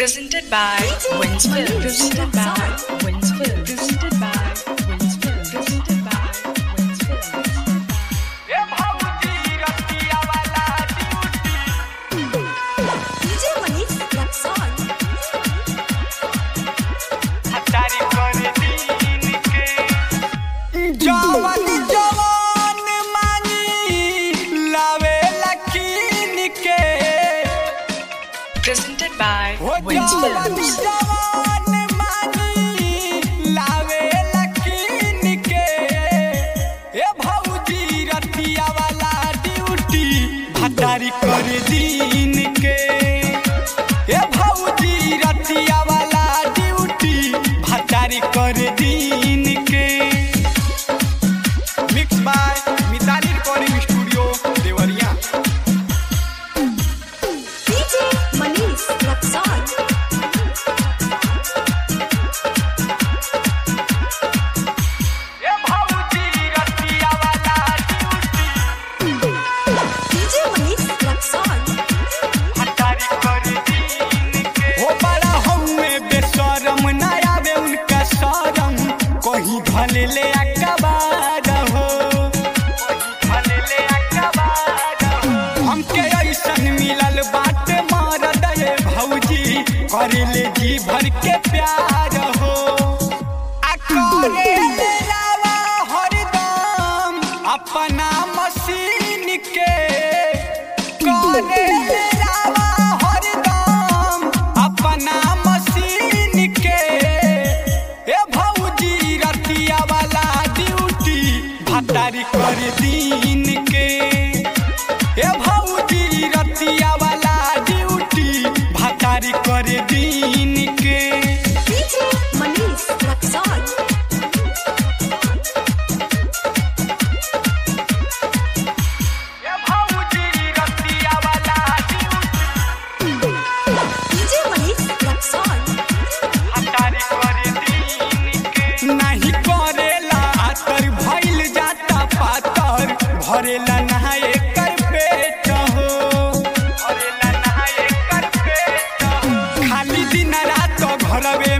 Presented by Winsfield. Presented by Winsfield. Presented by Winsfield. Presented by Winsfield. ए भाऊजी रतिया वाला duty DJ Manish Luxon. हटारी कर दीन के जवान जवान मांगी लावे लकीन के Presented by हो जवान Winsfield. जवान मांगी लावे लकीन के ए भाऊजी रतिया वाला ड्यूटी हटारी कर दीन के ए भाऊजी रतिया वाला ड्यूटी हटारी कर दीन के mix by Mitali recording studio Deoria DJ Manish Luxon. ए भाऊजी रतिया वाला ड्यूटी DJ Manish Luxon. हटारी कर दीन के हो बड़ा हउए बेशरम ना आवे उनका शरम कहीं भले ले अकबार हो भले ले अकबार हो हमके ऐसन मिलल बात मार दे भौजी कर ले जी भर के प्यार हो आ करे ले लावा हरदम अपना मशीन के करे ले लावा हरदम अपना मशीन के ए भौजी रतिया वाला ड्यूटी भतारी कर दीन के ए भौजी रतिया वाला ड्यूटी भतारी कर दीन के DJ Manish Luxon. ए भौजी रतिया वाला ड्यूटी DJ Manish Luxon. हटारी कर दीन के नहीं करेला आतर भइल जाता पातर भरेला नहा एकर पेट हो भरेला नहा एकर पेट हो खाली दिन रात घरवे